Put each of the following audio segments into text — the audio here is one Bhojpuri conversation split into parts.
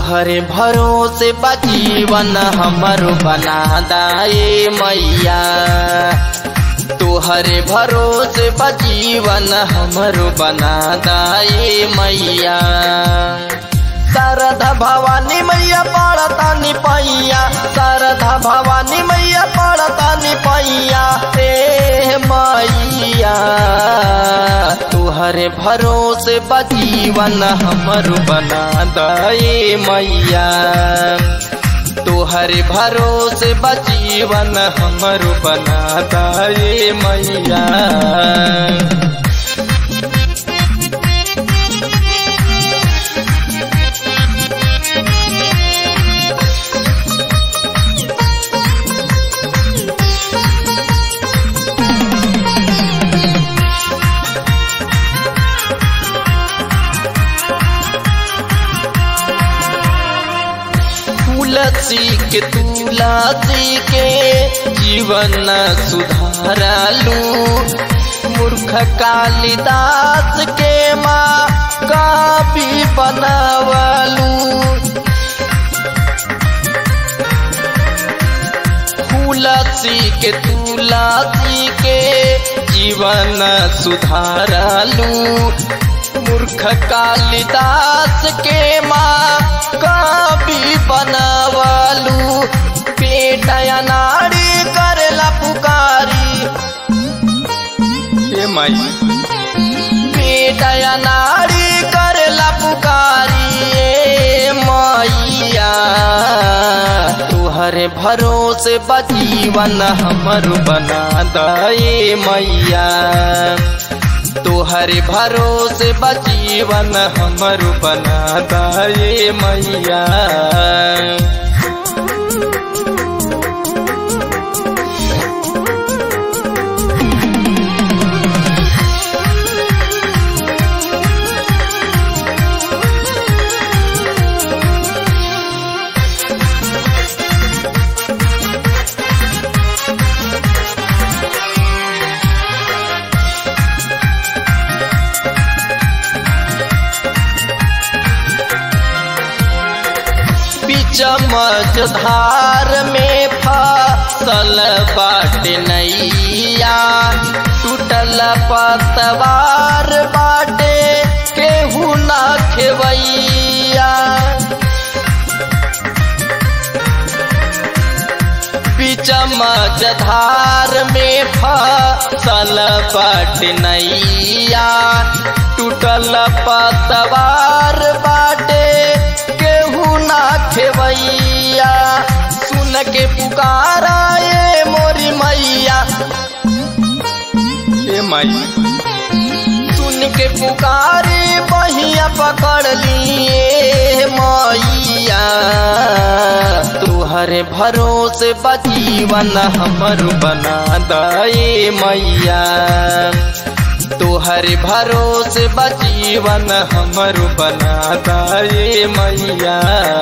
तोहरे भरोसे बजीवन हमरो बना दाए मैया तोहरे भरोसे बजीवन हमरो बना दाए मैया शारदा भवानी मैया पड़तानी पैया शारदा भवानी मैया पड़तानी पैया हे मैया तुहरे भरोसे बजीवन हमर बना दे मैया तुहरे भरोसे बजीवन हमर बना दे मैया तुलसी के तुलसी के जीवन सुधारलू मूर्ख कालिदास के माँ काफी बनवलू तुलसी के तुलसी के जीवन सुधारलू मूर्ख कालिदास के माँ कवि बनवलू बेटा नारी करला पुकारी हे माई बेटा नारी करला पुकारी ए मैया तुहरे भरोसे बजीवन हमर बना दे मैया तोहरे भरोसे बजीवन हमर बना दे मैया चमच धार में फसल बाट नैया टूटल पतवार बाटे केहू ना खेवैया चमच धार में फसल बाट नैया टूटल पतवार बाटे केहू ना खेवैया सुन के पुकारा ये मोरी मैया ए माई सुन के पुकारे बहिया पकड़ लिए मैया तुहरे भरोसे बजीवन हमर बना दे मैया तुहरे भरोसे बजीवन हमर बना दे मैया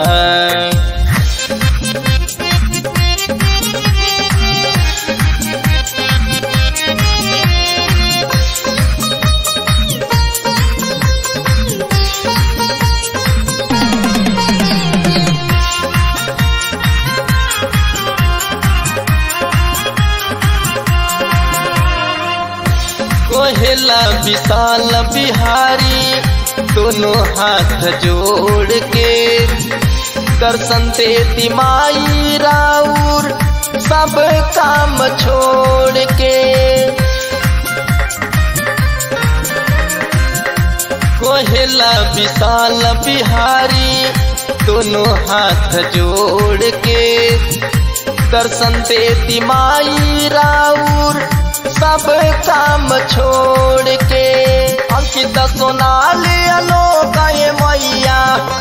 कोहेला विशाल बिहारी दोनों हाथ जोड़ के दर्शन देती माई राउर सब काम छोड़ के कोहेला विशाल बिहारी दोनों हाथ जोड़ के दर्शन देती माई राउर सब काम छोड़ के अंकित सोनाली अलोक ये मैया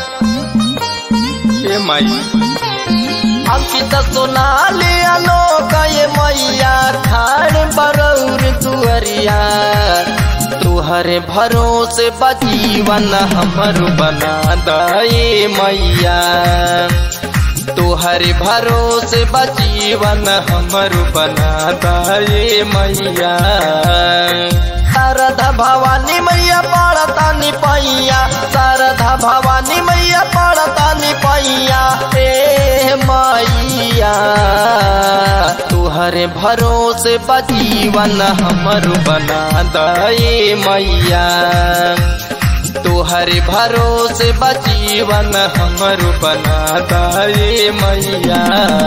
ये माई अंकित सोनाली अलोक ये मैया खाड़ बरौर दुअरिया तुहरे भरोसे बजीवन हमर बना दे मैया तुहरे भरोसे बजीवन हमर बना दे मैया शारदा भवानी मैया पड़तानी पैया शारदा भवानी मैया पड़तानी पैया तोहरे भरोसे बजीवन हमर बना दे मैया तोहरे भरोसे बजीवन हमर बना दे मैया